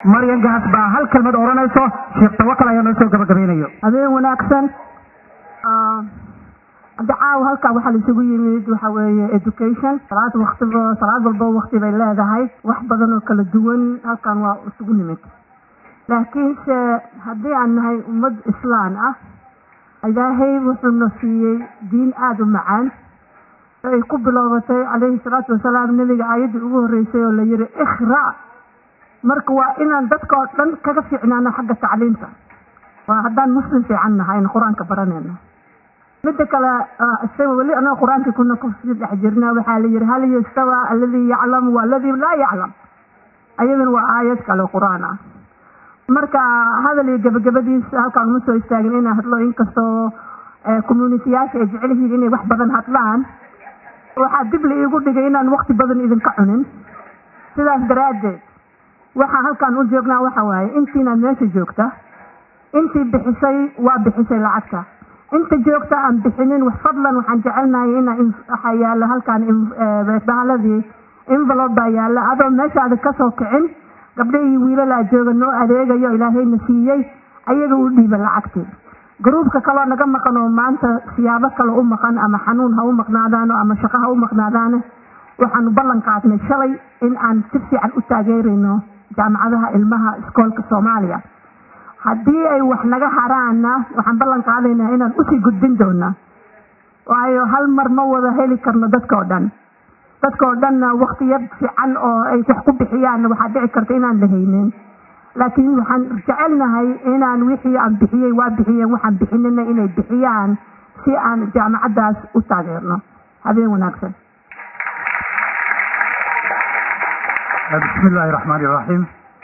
maryan gaas baa hal kelmad odhanayso sheekh tawakal ayaa noo soo gabagabaynayo habeen wanaagsan hadda caawa halkaa waxaa laisugu yimid waxa weeye education salaad waktiba salaad walba wakti bay leedahay wax badan oo kala duwan halkan waa isugu nimid laakiinse haddii aan nahay ummad islaan ah ilaahay wuxuuna siiyey diin aada u macaan oo ay ku bilowbatay calayhi salaatu wasalaam nebiga aayaddii ugu horreysay oo la yihi ikhra marka waa inaan dadka oo dhan kaga fiicnaano xagga tacliimta waa haddaan muslim fiican nahay aynu qur-aanka baranayno midda kale isaga weli anaga qur-aankii kuna kusii dhex jirna waxaa la yihi hal yastawa alladii yaclamu waaladii laa yaclam ayadana waa aayad kale qur-aan ah marka hadal iyo gabagabadiisa halkaan uma soo istaagin inaan hadlo inkastoo communitiyaasha ay jecel yihiin inay wax badan hadlaan waxaa dib la iigu dhigay inaan wakti badan idinka cunin sidaas daraaddeed waxaa halkaan u joognaa waxa waaye intiinaad meesha joogta intii bixisay waa bixisay lacagta inta joogta aan bixinin wax fadlan waxaan jecelnahay ina waxaa yaala halkaan bahaladii envelope baa yaala adoo meeshaada kasoo kicin gabdhahii wiilalaa jooga noo adeegayo ilaahayna siiyey ayaga u dhiiba lacagtii gruubka kaloo naga maqan oo maanta siyaabo kale u maqan ama xanuun ha u maqnaadaano ama shaqo ha u maqnaadaane waxaanu ballan qaadnay shalay in aan si fiican u taageerayno jaamacadaha ilmaha iskoolka soomaaliya haddii ay wax naga haraana waxaan ballan qaadaynaa inaan usii gudbin doona waayo hal mar ma wada heli karno dadka oo dhan dadka oo dhanna waktiya fiican oo ay wax ku bixiyaan waxaa dhici karta inaan la haynin laakiin waxaan jecelnahay inaan wixii aan bixiyey waa bixiyeen waxaan bixinina inay bixiyaan si aan jaamacaddaas u taageerno habeen wanaagsan bismi illaahi raxmaani raxiim